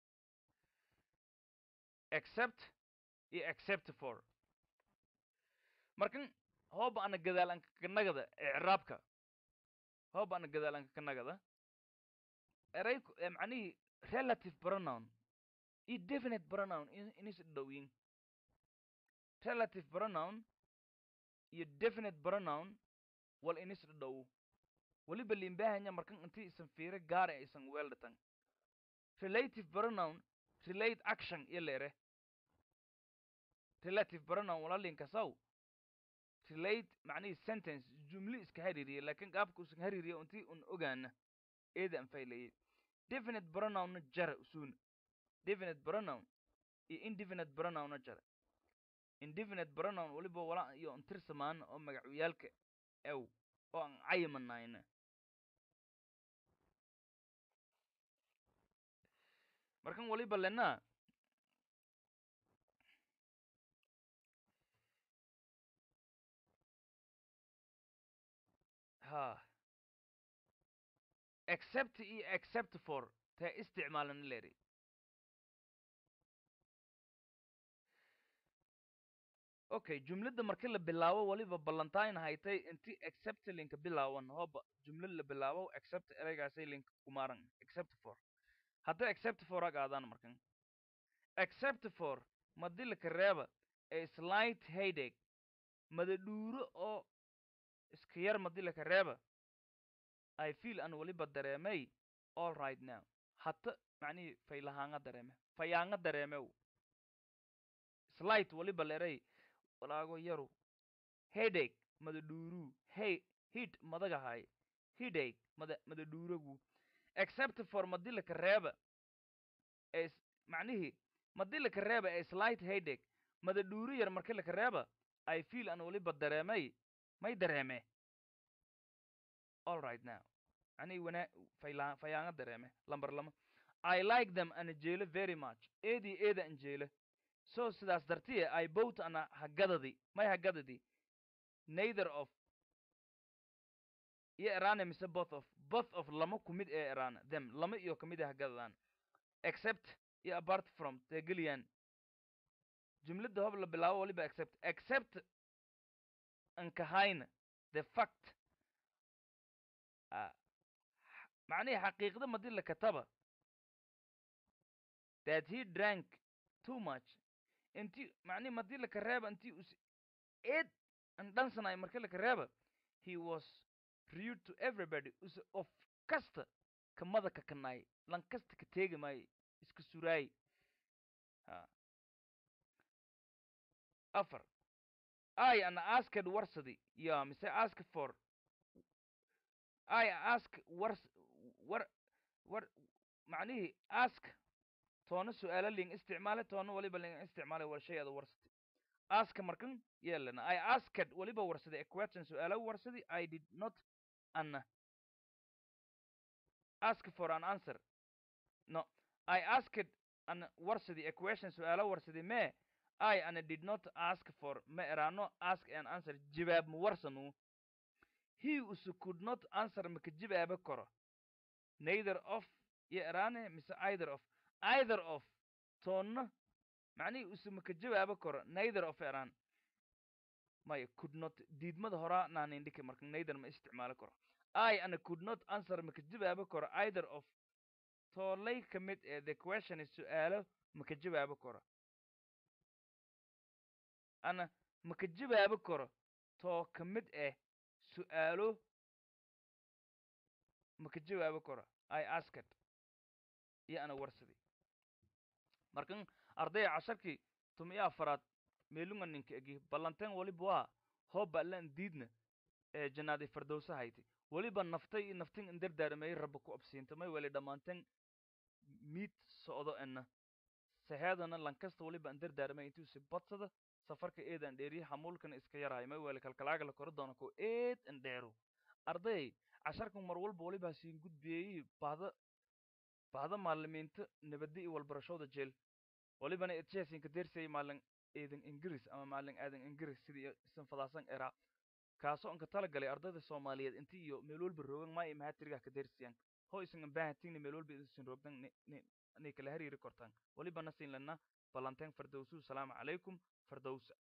except iyo except for markan hooba ana gadaal anka kanagada icraabka hooba ana gadaal anka kanagada eray macnihii relative pronoun iyo definite pronoun inis dhowyin relative pronoun iyo definite pronoun wal inis dhow weliba limbahanya markan intii isan fiiro gaara isan weeldhatan relative pronoun relate action iyo leere relative pronoun walalinkasaw relate macnihii sentence jumli iska hariiriye laakiin qaabka usan hariiriye intii un ogaana eeda an faylayay definite pronounna jara usuuna definite pronoun iyo indefinite pronounna jara indefinite pronoun weliba wala iyo intirsamaan oo magacyaalka ew oo aan cayimanayna markan waliba lenaa ha except iyo except for tee isticmaalana leeri okay jumladda marki la bilaabo waliba ballantain haytay inti except linka bilaawan hooba jumlad la bilaabo except ereygaasay linka kumaaran except for hadda except for ag aadaan markan except for madilaka reeba a slight headache madadhuuro oo iska yar madilaka reeba i feel an waliba dareemay all right now hata macnihii faylahaanga dareeme fayaanga dareemew slight waliba leeray walaago yaru headache madadhuuru hey hid madagahay headache mada madadhuuragu except for madilaka reeba es macnihii madilaka reeba ee slight headache madadhuuru yar marki laka reeba i feel an waliba dareemay may dareeme all right now macnihii wana fayla fayaanga dareeme lambar lama i like them ana jeelo very much eedii eeda an jeela so sidaas dartiye i bought ana hagadadi may hagadadi neither of iyo erana mise both of both of lama kumid ee erana them lama iyo kamid ee hagadadaan except iyo apart from tegeliyaan jumladda hob la bilaabo waliba except except ankahayna the fact uh, macnihii xaqiiqda madi la kataba that he drank too much inti macnihi madi laka reeba intii us eed an dhansanay marka laka reeba he was rude to everybody us of kasta kamada ka kanaay lan kasta ka teegi maayo iska suraay ha afar i ana asked warsadi ya mise ask for i ask wars war war macnihii ask toona su-aalo ling isticmaale toona waliba ling isticmaale war shay ada warsati aska markan yeelana i asked waliba warsadi a question su-aalo warsadi i did not an ask for an answer no i asked an warsadi a question su-aalo warsadi me i ana did not ask for ma erano ask an answer jawaab ma warsanu he usu could not answer maka jawaaba karo neither of iyo erane mise either of either of toonna macnihii usu maka jawaaba karo neither of eran maya could not diidmada horaa naanindhika marka neither ma isticmaali karo i ana could not answer maka jawaaba karo either of toolay ka mid ee the question is su-aalo maka jawaaba karo ana maka jawaaba karo too ka mid eh su-aalo maka jawaaba karo i asked iyo ana warsadi markan ardaya casharkii tumiyo afaraad meelunga ninka egi ballanteen waliba waa hooba allan diidna ee janaaday fardowsa hayti weliba naftay iyo naftin indardaarmay rabba ku absiinta may weli dhammaanteen miid socdo ena saheedana lankasta waliba indardaarmay intuusi badsada safarka eedan dheeriye hamuulkana iska yarahay may weli kalkalaaga la koro doona ko eed indheero arday casharkan mar walba waliba siin gudbiyey bahda bahda maalimiinta nabadda iyo walbarashooda jeel walibana edjesinka dersay maalin eedan ingiriis ama maalin aadan ingiriis sidii isan fadaasan eraa kaasoo anka tala galay ardayda soomaaliyeed inti iyo meel walba roogan maa iyo mahatirigah ka dersiyaan ho isan ambaahatigna meel walba isan roogdan inay kala hariiri kortaan welibana siin lana ballanteen fardowsu salaamu calaykum fardowsa